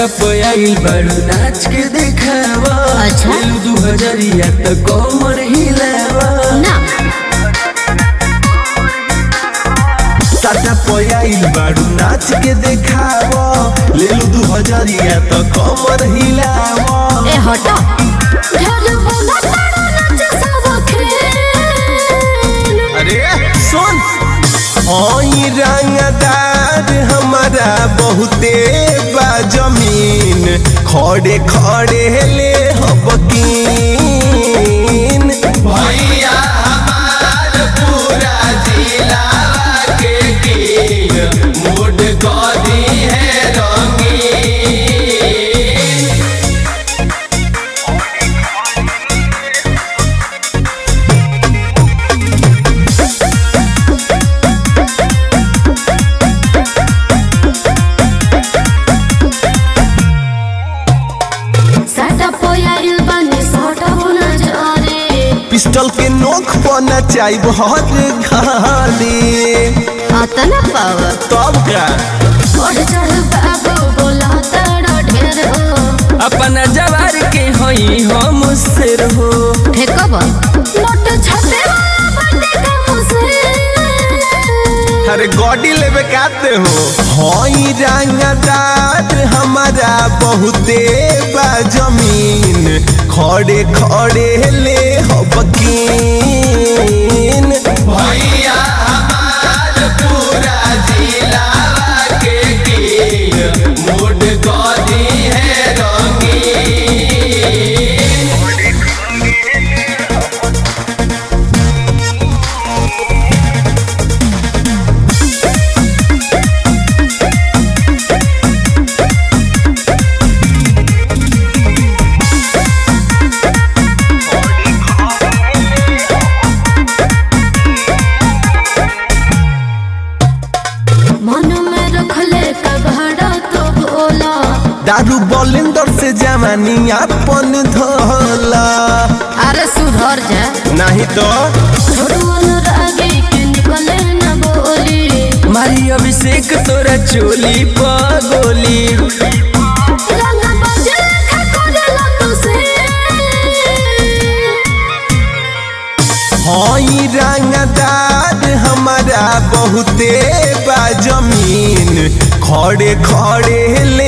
सटप आइल बड़ू नाच के देखावा अच्छा। लेलू दू हजरिया त कमर हिलावा ना सटप आइल बड़ू नाच के देखावा लेलू दू हजरिया त कमर हिलावा ए हटो ढेर बोला तारा नाच सब खेल अरे सुन ओई रंगदार हमारा बहुते बा जमीन खड़े खड़े ले हबकीन भैया हमार पूरा जिला के कीन मूड गदी है रंगीन साटा पोयाइल बनी साटा होना जरे पिस्टल के नोक पर नचाई बहुत घाली अतना पावर तब का बढ़ चढ़ बाबू बोला तारा ढेर हो अपना जवार के हई हम सिर हो फेंकब नोट छपे वाला बंदे का मुझसे अरे गॉडी लेवे काते हो हई रंगदार हमारा बहुते बा जमीन खड़े खड़े ले हबकीन भैया हमार पूरा जिला के कीन मूड गॉडी है रंगीन मन में रखले कबाड़ा तो बोला दारू बॉलिंदर से जवानी अपन धोला अरे सुधर जा नहीं तो छोड़ुअन रागे के निकले न बोली मारी अभिषेक तोरा चोली पगोली रंग बजे खकोरे तुसे हई रंगदार हमारा बहुते बा जमीन खड़े खड़े ले